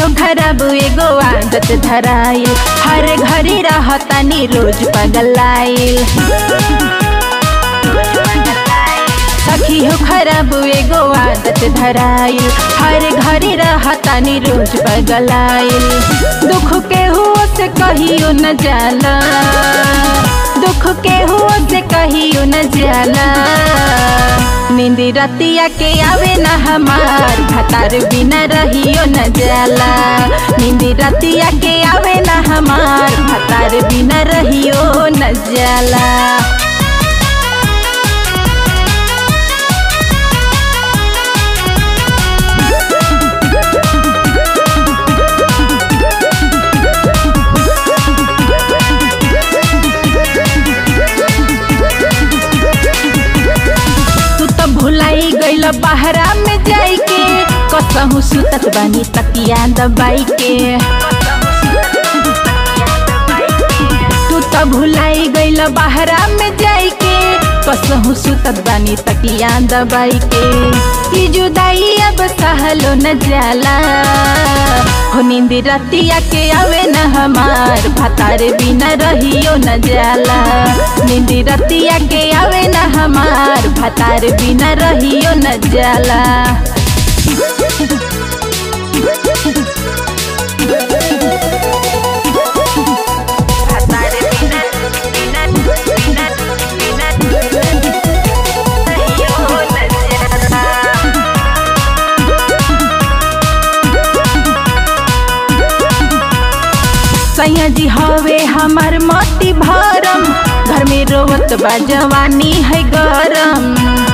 हो खराब एगो आदत धराइल हर घड़ी रहतानी रोज पगलाइल सखी हो खराब एगो आदत धराइल हर घड़ी रहतानी रोज पगलाइल दुख के हुओ से कहियो न जाला दुख के हुओ से कहियो न जाला नींदी रतिया के आवे न हमार भतार बिना रहियो न जाला नींदी रतिया के आवे न हमार भतार बिना रहियो न जाला तू तो भुलाई गइल बहरा में जाई के कसहु सुतत बानी तकिया दबाई के तू तो भुलाई गइल बहरा में जाई के कसहु सुतत बानी तकिया दबाई के ई जुदाई अब सहलो न जाला हो नींद रतिया के आवे न हमार भतार बिना रहियो न जाला नींद रतिया के आवे न हमार भतार बिना रहियो न जाला भतार बिना बिना बिना बिना रहियो न जाला सैया जी हवे हमार मोती भरम घर में रोवत बा जवानी है गरम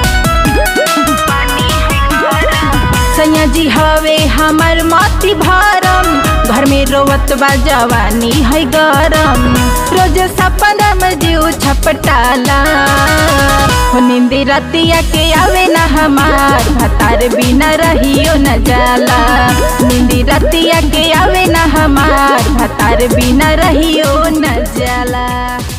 सैया जी हवे हमार मोती भरम घर में रोवत बा जवानी है गरम रोज सपना में जीव छपटाला हो नींदी रतिया के आवे न हमार भतार बिना रहियो न जाला नींदी रतिया के आवे न हमार भतार बिना रहियो न जाला